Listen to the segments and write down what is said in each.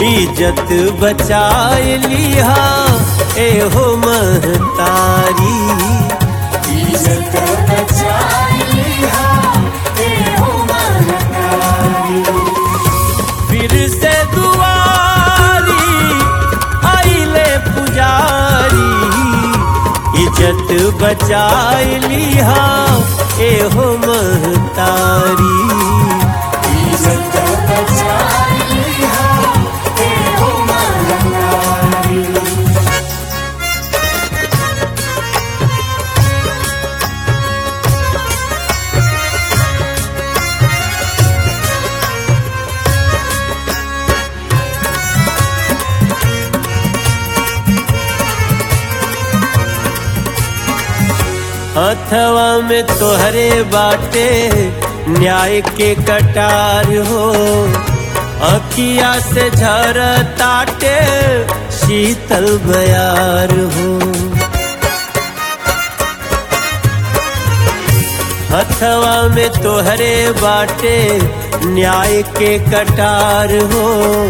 इज्जत बचाए लिहा एहो महतारी इज्जत बचाई लिहा एहो महतारी फिर से दुआरी आइले पुजारी इज्जत बचाए लिहा एहो महतारी इज्जत बचाई लिहा एहो महतारी हथवा में तोहरे बाटे न्याय के कटार हो अखिया से झर ताटे शीतल बयार हो हथवा में तोहरे बाटे न्याय के कटार हो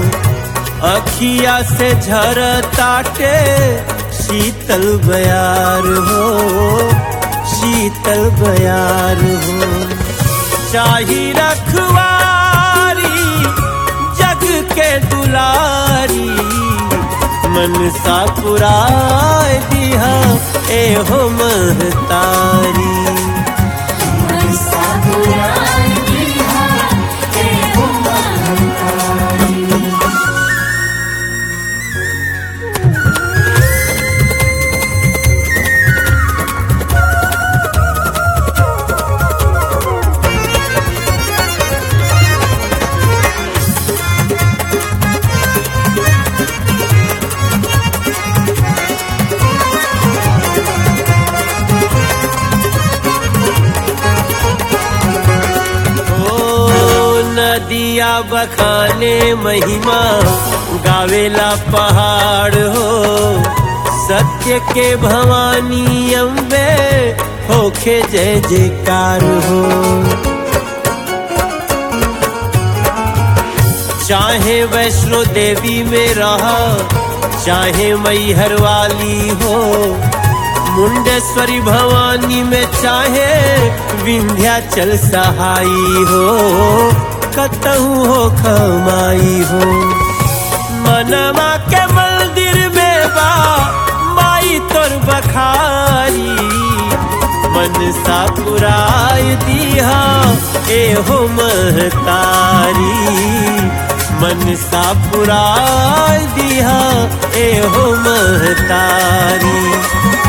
अखिया से झर ताटे शीतल बयार हो शीतल बयार हो चाही रखवारी जग के दुलारी मन सा पुराय दिहा एहो महतारी मनसा पुराई लिहा एहो महतारी ओ नदिया बखाने महिमा गावेला पहाड़ हो सत्य के भवानी अम्बे होखे जय जयकार हो चाहे वैष्णो देवी में रहा चाहे मैहर वाली हो मुंडेश्वरी भवानी में चाहे विंध्याचल सहाई हो कतहु हो खमाई हो मनमा के मंदिर में बा माई तोर बखारी मन सा पुराय दिहा एहो महतारी मन सा पुराय दिहा एहो महतारी